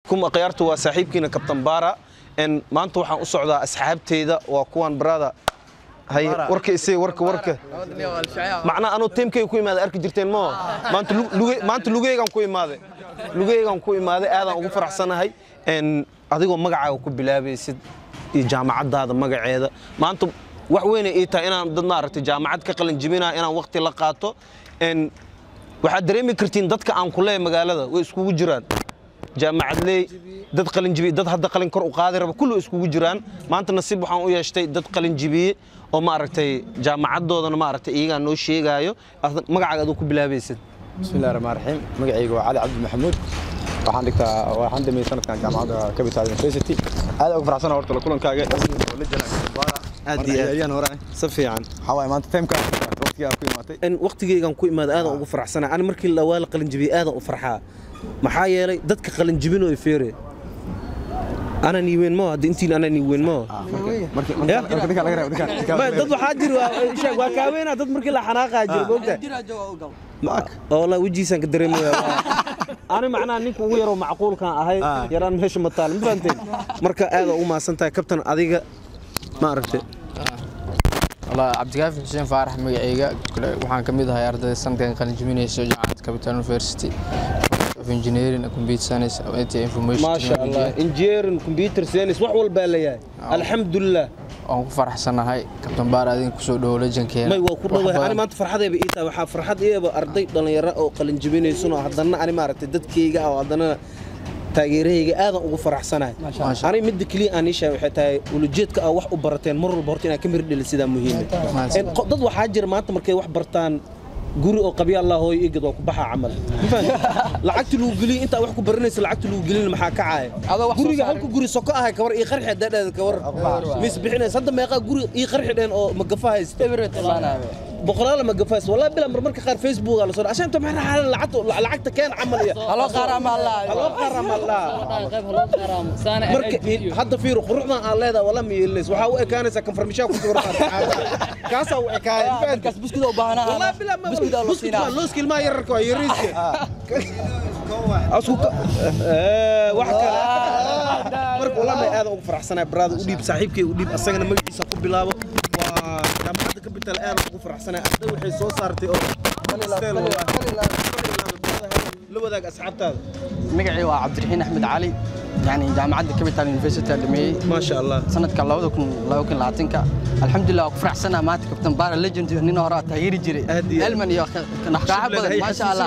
calaykum akhyaartu waa saaxiibkiina kabtan baara n maanta waxaan u socdaa asxaabteyda waa kuwan barada hay warka isay warka warka macnaa anuu tiimkayga ku imaaday arki jirteen moo maanta lu- luge- maanta lugeygaan ku imaaday lugeygaan ku imaaday aadaan ugu faraxsanahay n adigoo magacaaga ku bilaabaysid iyo jaamacaddaada magaceeda maanta wax weynay ii tahay inaan dad maaragtay jaamacad ka qalin jibinaa inaan waqti la qaato n waxaad dareemi kartiin dadka aan ku leeyahay magaalada way iskugu jiraan jaamacadley dad qalinjibiye dad hadda qalin kor u qaadi raba kullu iskugu jiraan maanta nasiib waxaan u yeeshtay dad qalinjibiye oo maaragtay jaamacadoodana maaragtay iyagaa noo sheegaayo Aad- magacaaga aduu ku bilaabaysid bismillahi raxmaan raxiim magacayga waa cali cabdi maxamuud waxaan dhigtaa waxaan dhameeyey sanadkan jaamacadda capital university aad ugu faraxsana horta la kulankaaga la jala aad iyo aad ayaan hore si fiican waxaa waaye maanta timeka waqtigaa ku imaatay in waqtigeygan ku imaada aadaan ugu faraxsana ani markii la waa la qalinjibiye aadaan u farxaa maxaa yeelay dadka qalinjibinoo feere anaan iiweyn moo hadda intiin anaan iiweyn moo markii Ya? marka dinka laga reebo dinka Ma, dad waxaa jiri waa sheeg waa kaaweynaa dad markii la xanaaqaa jira moogta oo walaa wejigiisaan ka dareemaya ani macnaha ninka ugu yaroo macquulkaan ahay yaraan meesha ma taal ma fahanteen marka aada ugu maasan tahay kabtan adiga ma aragtay والله عبد الكافي حسين فارح مقعيقة waxaan ka mid ahay ardayda sanadkan qalin jebinaysa jaamacadda capital university of engineering and computer science and information maasha allah technology engineering computer science wax walbaa leeyahay alxamdulilah waan ku faraxsanahay kabtan baar adin kusoo dhowo lejankeena may waa ku dhowahay ani maanta farxadayba ii tahay waxaa farxad iyaba arday dhallinyaro oo qalin jebinaysan oo haddana ani maaragtay dadkayga ah oo haddana taageerahayga aadan ugu faraxsanahay Maasha. ani midda keliya aan ii sheegay waxay tahay ulujeedka aa wax u barateen mar walba horta inaad ka mir dheli sidaa muhiime Maasha. En qo- dad waxaa jira maanta markay wax bartaan guri oo qabya allah hooyo igad waa ku baxaa camal Ma fahanti? lacagti lagu geliy intaa wax ku baranaysa lacagti lagu gelin maxaa kacaya Adoo wax soo guriga saaray. halka guri soko ahay kabar ii qarxi dadheeda kawar mis bixinaysa hadda meeqaa guri ii qarxi dheen oo magafa haysta boqolaal ma gafays wallahi bila mar marka qaar facebook la soo ashaanta maxaa xaalan lacagta lacagta keen camal iyo Halo qaara ma Allah. halo qaara ma Allah marka hadda fiir quruxdan aan leedahay wala ma yeelays waxa u ekaanaysa confirmation ku soo raad kaasa u ekaay markaas buskud u baahnaa wallahi bila ma buskud aa loo siinaa loo skill ma yararka waa yariiska asku ee wax kale marka wallahi aad ugu faraxsanahay brother u dhiib saaxiibkay u dhiib asagana magaciisa ku bilaabo waa jaamacadda capital aad ugu faraxsanahay arday waxay soo saartay oo style wallahi la wadaag asxaabtaada magacii waa cabdiraxiin axmed cali yani jaamacadda capital university aan dhameeyey maasha allah sanadka labada kun laba kun labaatanka alxamdulilah waa ku faraxsanaa maanta kabtan baara legend iyo nin hore aa taageeri jiray Aad iyo aad. elman iyo naqaaxa badan maasha allah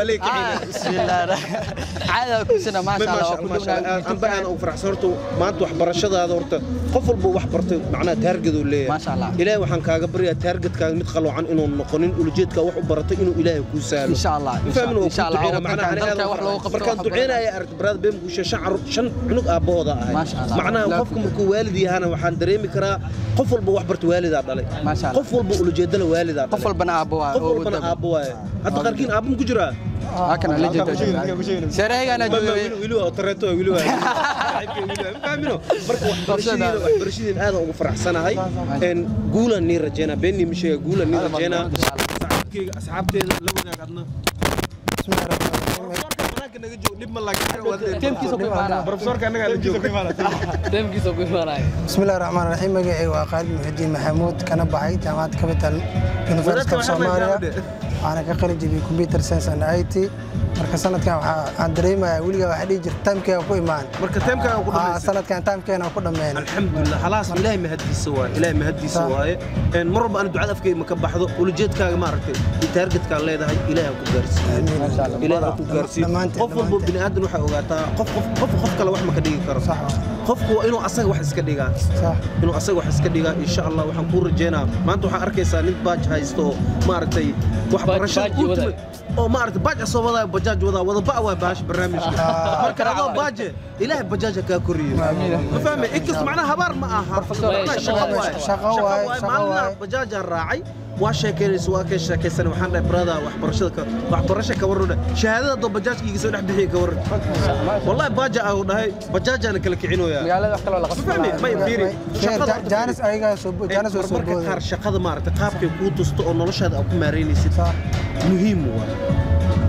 caada kusana maasha allah waa ku dhownahay aan ugu faraxsan horta maanta waxbarashadaada horta qof walba wax bartay macnaha taargaduu leeyahay Maasha Allah. ilaahay waxaan kaaga baryaa taargadkaaga mid qaloocan inuu noqonin ulujeedkaa wax u baratay inuu ilaahay kuu saalo Insha Allah, Ma fahmin waa insha kuu Allah, duceynaa, macnaha wadankan ani aad dalka ugu wax loogu faraxsan. qabto, markaan wax duceynaya aragti barada been guusha shan carruur- shan cunug aabbahooda ahay Maasha Allah. macnaha Ilaahay qofka ku- markuu waalid yahana waxaan dareemi karaa qof walba wax barta waalidaa dhalay Maasha Allah. qof walba ulujeedala waalidaa qof dhalay walbana aabbo waa qof walbana aabbo waaye hadda qaarkiin aabbo ma ku jiraa halkan legend shareegana joogay wili waa tareeto wili waa fahmino marka waxbarashadeena waxbarashadeena aad ugu faraxsanahay een guulan nii rajeynaa beenii ma sheega guulan nii rajeynaa saaxiibkeyga asxaabteeda la wadaag adna banaanka naga joog dhib ma Teamkiisa ku imaanaa. profesorka annagaa la jooga بسم الله الرحمن الرحيم مجيء وقال محدي محمود كان بحي جامعة كابيتال يونيفرسيتي اوف سوماليا أنا كقرن جبي كمبيوتر ساينس اند اي تي marka sanadkan waxaan dareemayaa weligaa waxaa dhihi jirta taamkeega ku imaan marka teemkaaga ku Aa, dhamaysa sanadkan taamkeena ku dhammeyn alxamdulilah khalaas ilaahay mahaddiisa waaye ilaahay mahaddiisa Sa- waaye een mar walba aan ducada afkeyga ma ka baxdo ulujeedkaaga ma aragtay iyo taargetkaaga leedahay ilaahay ha ku gaarsiiyo ilaahay ha ku gaarsiiyo Dhammaanteen, qof walba dhammaanteen. bini aadan waxay ogaataa qof qof qof qof kale wax ma ka dhigi karo Sax. qofku waa inuu asaga wax iska dhigaa Sax. inuu asaga wax iska dhigaa insha allah waxaan kuu rajeynaa maanta waxaa arkaysaa nin baaj haysto oo maaragtay waxbarashada baaj wada. ultimate oo maaragtay baaj asoo wadaa bajaaj wadaa wada ba waa baash barnaamijka marka adoo baaje ilaahay bajaaja kaa koriyo ma fahmay inkasta macnaha habaar ma aha Macnaha shaqo waaye Shaqo waaye, shaqo maalina waaye. bajaajaan raacay waa sheekeynaysa waa ka sheekaysan waxaan dhahay brada waxbarashada ka waxbarasho ka warrudha shahaadada doo bajaajka iga soo dhex bixiya ka warran wallahi baaja ah uu dhahay bajaajaana kala kicinoyaa magaalada wax kaloo la ma fahmi may fiiri shaqada horta jaanis fiiri. ayagaa soo bo- jaanis waa soo marmarka booday qaar shaqada maaragtay qaabkay kuu tusto oo noloshaada aad ku maareynaysid Sax. muhiim waa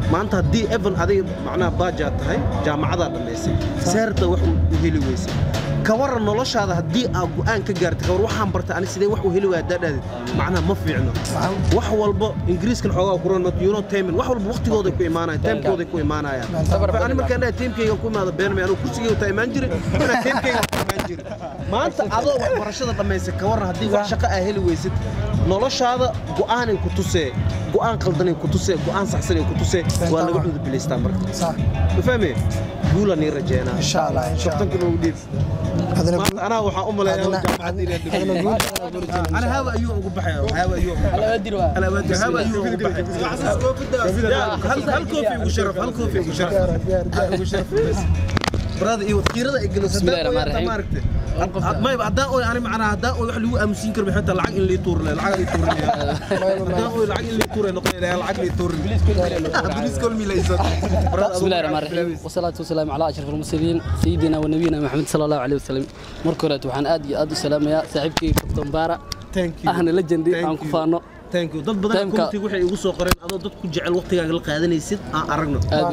maanta haddii evan adiga macnaha baajaad tahay jaamacadaa dhammaysay seerta wax u heli weysay ka waran noloshaada haddii aad go'aan ka gaartay ka war waxaan bartay ani sidee wax u heli waaya daadhaadid macnaha ma fiicno wax walba ingiriiskan xoogaa kuran you know timing wax walba waqtigooday ku imaanayaan timekooday ku imaanayaan ani markaan dhahay timekayga ku imaada beenmay anuu kursigayga taa imaan jiray inaa timekayga ku imaan jiray maanta adoo waxbarashada dhammaysay ka waran haddii wax shaqo aa heli weysid noloshaada go'aanay ku tusee go'aan qaldanay ku tusee go'aan saxsanay ku tusee waa laga cudubilaystaa marka صح ma fahmee guula nii rajeynaa ان شاء الله ان شاء الله kabtanka noogu dhiib هذا maanta anaa waxaan u maleeyaa هذا jaamacadda inay هذا dhibo نقول هذا نقول أنا هذا أيوه أقول بحياه هذا أيوه أنا أودي هذا أيوه أقول بحياه هل هل كوفي أبو شرف هل كوفي أبو شرف أبو شرف بس براد إيوه كيرة إجلس بسم الله الرحمن الرحيم. ما يبقى هدا أوي أنا معنا هدا أوي وحلو أمسين كرب حتى العقل اللي يطور له العقل اللي يطور له هدا أوي العقل اللي يطور له نقول له العقل اللي يطور بليز كل مي ليس بسم الله الرحمن الرحيم والصلاة والسلام على أشرف المرسلين سيدنا ونبينا محمد صلى الله عليه وسلم مركورة وحان آدي آدو سلام يا صاحبكي كابتن بارا Thank you. أهنا لجندي Thank عن you. كفانو thank you dad badan Time-ka- community waxay igu soo qoreen adoo dad ku jecel waqtigaaga la qaadanaysid aan aragno آدو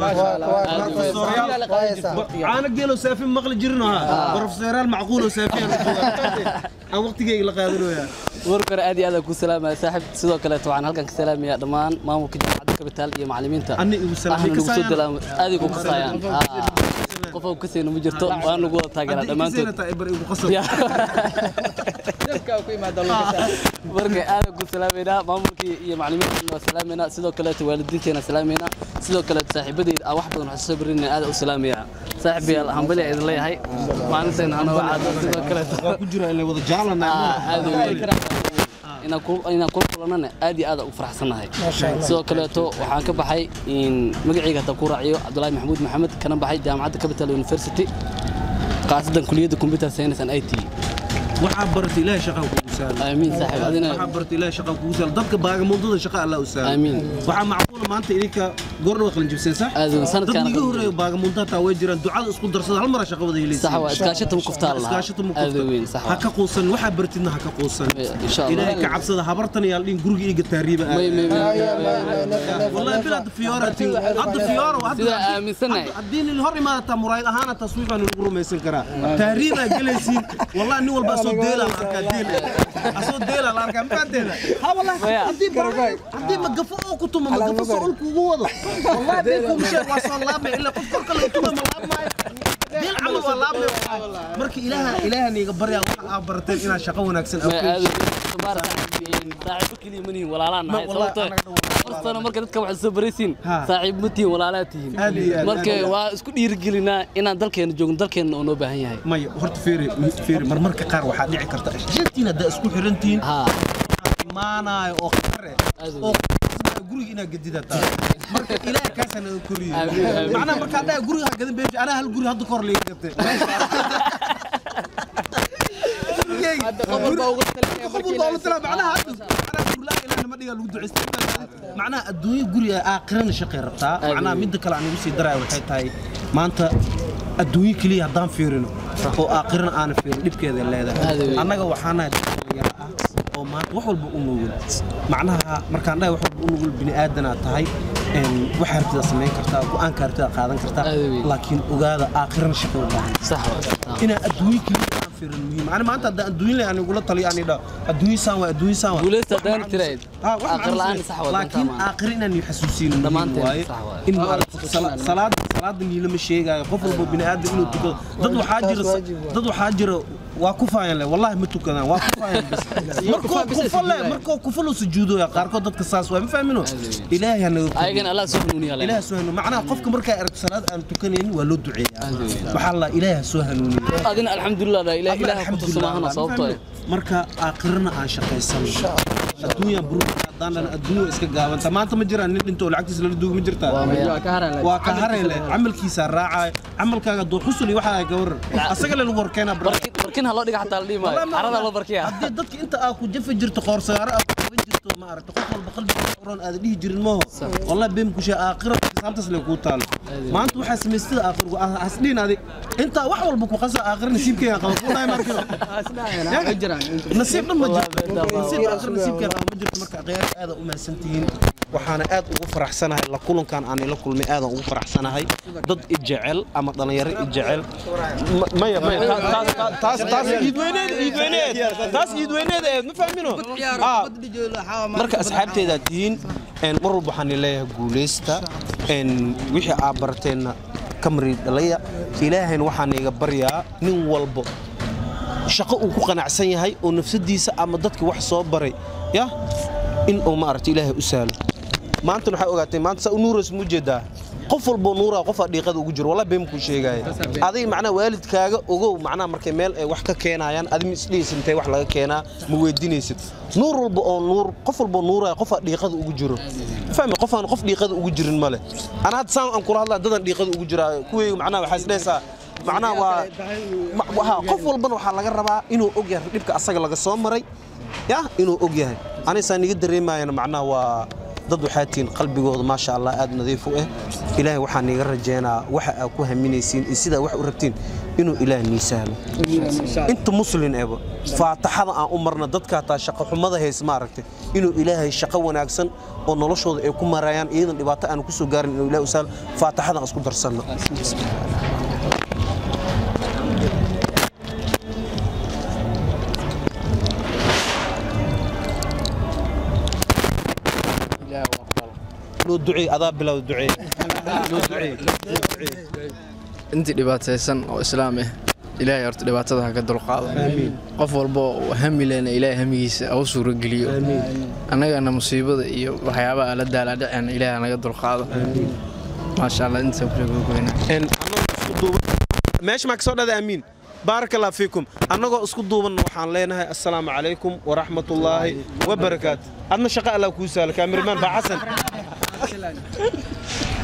caana geelo saafin maqli jirin ha barofseeraal macquul oo saafin aan waqtigayga la qaadanoyaa مركورة آدي آدو كو سلام يا صاحب سيدو كلا وحان هلكن كسلام يا دمان مامو كجامعة كابيتال يا معلمين تا Ani igu salaamay, أهنا kasayaan. نقصد دلام آدي كو كسايان قفو كسينو مجرتو وأنا نقول تاجر دمانتو يا marka aad ku salaameynaa maamulkii iyo macallimiinta waa salaameynaa sidoo kaleeto waalidiinteena salaameynaa sidoo kaleeto saaxiibadeyda aan wax badan wax soo barinay aad u salaameyaa saaxiibayaal hambali aan idin leeyahay maalintan anoo caado sidoo kaleeto ku jira in la wada jaalana aad inaan ku inaan kula kulanana aad iyo aad ugu faraxsanahay sidoo kaleeto waxaan ka baxay in magacayga hadda ku raaciyo cabdulaahi maxamuud maxamed kana baxay jaamacadda capital university qaasadan kuliyadda computer science and it waxaa baratay ilaahay shaqaan kugu saala aamiin saaxiib adina waxaa baratay ilaahay shaqaan kugu saala dadka baagamuundada shaqa allah u saala Amiin. waxaa macquula maanta idinka goordhawa qalin jibseen sax Aad u- sanadkaan dad niga qalin horeeyo baagamuunda taa way jiraan ducada isku darsada hal mara shaqa wada helaysa صح واسكاشته مكفتها الله iskaashata ma هذا وين صح ha ka quusan waxaa bartidna ha ka quusan إن شاء الله. ilaahay ka cabsada habartan iyo aldhin guriga iga taariiba مي مي مي والله بلاد فيورا هذا فيورا سيدا آمن سنة haddii nin hor imaadataa muraayad ahaana taswiifaan lagu rumaysan karaa taariibaa gelaysiin wallahi nin walba asoo deelaa la arkaa deel asoo deelaa la arkaa mafahanteeda ha wallahi haddii baa- haddii magafo oo ku tuma magafo soo ulku ugu wado wallahi beelku musheeg waa soo laabmay ilaa qof korka laga tuma ma laabmaayo deel camal waa laabmay marka ilaaha ilaahan iga baryaa waxa aa barateen inaad shaqo wanaagsan ما aad هذا تبارك صاحب كلي مني ولا لا ما- نهاية والله صوته أنا قدر- فرصة مركز dadka wax soo baraysiin Ha. saaxiib matihin walaalaatihin Aad iyo aad, marka aad iyo aad. waa isku dhiirigelinaa inaan dalkeena joogno dalkeena oo noo baahan yahay maya horta feeri feeri marmarka qaar waxaa dhici karta shantiin haddaa isku xirantihiin ha imaanayo oo qare Aad oo guriga inaad gedidataa marka ilaahay kaasana u koriyo Amiin, amiin. macnaha markaa dhaa guriga ha gadin beesha anaa hal guri hadda kor liiga gatay macnaha adduunyo guriga aakhirana shaqay rabtaa macnaha midda kale aan ugu sii daraya waxay tahay maanta adduunyo keliya haddaan fiirino oo aakhirana aanan fiirin dhibkeeda Aad leedahay weyn. annaga waxaanahay dad dhalinyaro ah oo maanta wax walba u nugul macnaha markaan dhahay wax walba u nugul bini aadanaa tahay een, waxaa rabtida samayn kartaa go'aanka rabtida qaadan kartaa Aad weyn. laakiin ogaada aakhirana shaqay u baahan sax waa inaa adduunyo keliya aan fiirin muhiim ani maanta haddaan adduunyo leh aan igula taliyo aan idhaa adduunyo saan waa adduunyo saan waa guuleysta Wax haddaan macno tirayd Ah, wax aakhir macno la'aan sii- sax waa laakiin dantaa aakhir inaan xasuusino muhiim Dhammaanteen waaye sax waaye. in maaragta sala- salaada salaada niilama sheegaayo qof walba bini aadam inuu tukado dad waxaa jira dad waxaa jira waa ku faayan leh wallahi ma tukadaan waa ku faayan bas markoo kufa leh markoo kufa loo sujuudoya qaarkood dadka saas waa ma fahmino ilaahay hanaga koriyo. ayagana allah soo hanuuniya ilaah soo hanuuniyo macnaha qofka markaa aragto salaad aan tukanaynin waa loo duceeyaa waxaa la ilaah soo hanuuniyo adina alxamdulilah ilaah ilaah ku tusmaahana sababtoo ah marka aakhirana aan shaqaysano adduunya buruka haddaan dhan adduunya iska gaabanta maanta ma jiraan nin dhinto oo lacagtiisa lala duuga ma jirtaa waa ka hareyle camalkiisa raacaayo camalkaaga duu xusul iyo waxaa ka waran asaga le lagu horkeenaa bro barkin barkin ha loo dhiga xataa la dhihi maayo carada loo barkiya haddii dadka inta aa ku jafi jirto qoorsaaro aa ku jafi jirto ma aragta qof walba qalbigiisa uran aada dhihi jirin maho wallahi been kushe aakhira xisaabtaas le kuu taalo maanta waxaa samaystada aakhirku hasdhiin adig intaa wax walba ku qasa aakhir nasiibkeyga qaba kuu dhahay markino nasiib dhan ma jirto nasiib aakhir nasiibkeyga qaba ma jirto marka qiyaas aada u mahadsan tihiin waxaana aad ugu faraxsanahay la kulankan aan ila kulmay aadan ugu faraxsanahay dad i jecel ama dhalinyaro i jecel Ma- maya maya ta- taas- taas- taas taas iidweyneed iidweyneed taas iidweyneed eed ma fahmino Ah, marka asxaabteedaa tihiin een, mar walba waxaan leeyahay guulaysta een, wixii aad barateenna kamri dhalaya ilaahayna waxaan iga baryaa nin walbo shaqo uu ku qanacsan yahay oo nafsadiisa ama dadkii wax soo baray ya in uu maaragta ilaahay u sahlo maanta waxaa ogaatay maanta saa u nuuras mu jeedaa qof walboo nuuraa qofaa dhiiqada ugu jiro walaa been kuu sheegaya adig macnaha waalidkaaga ogow macnaha markay meel ay wax ka keenayaan adi ma isdhihaysid intay wax laga keenaa ma weydiinaysid nuur walba oo nuur qof walboo nuuraya qofaa dhiiqada ugu jiro fahmi qofaan qof dhiiqada ugu jirin male ana hadda saan aan kula hadlaa dadan dhiiqada ugu jiraa kuweyga macnaha waxaa isdhehaysaa macnaha waa ma- waxa qof walbana waxaa laga rabaa inuu og yahay dhibka asaga laga soo maray ya inuu og yahay anisaa niga dareemayana macnaha waa dad waxaa tihiin qalbigooda maasha allah aad nadiif u ah ilaahay waxaa niga rajeynaa waxa aad ku haminaysiin iyo sidaa wax u rabtiin inuu ilaah nii sahlo inta muslin eba faataxada aan u marna dadka hataa shaqo xumada hays maaragtay inuu ilaahay shaqo wanaagsan oo noloshooda ay ku marayaan iyadan dhibaato aan ku soo gaarin inuu ilaah u sahlo faataxada aan isku darsanno loo duceey adaa bilow duceey loo duceey intii dhibaataysan oo islaam ah ilaahay horta dhibaatada ha ka dulqaado qof walba oo hami lehna ilaahay hamigiisa ha u suurogeliyo annagana musiibada iyo waxyaabaha la daalaadhacena ilaahay ha naga dulqaado maasha allah intaa kusoo gogoynaa En annagoo isku duuban meesha maa kasoo dhada amiin baaraka allah fiikum annagoo isku duubanna waxaan leenahay assalaamu calaykum waraxmatullaahi wabarakaatu adna shaqa allah kuu sahlo kaamiramaan baa xasan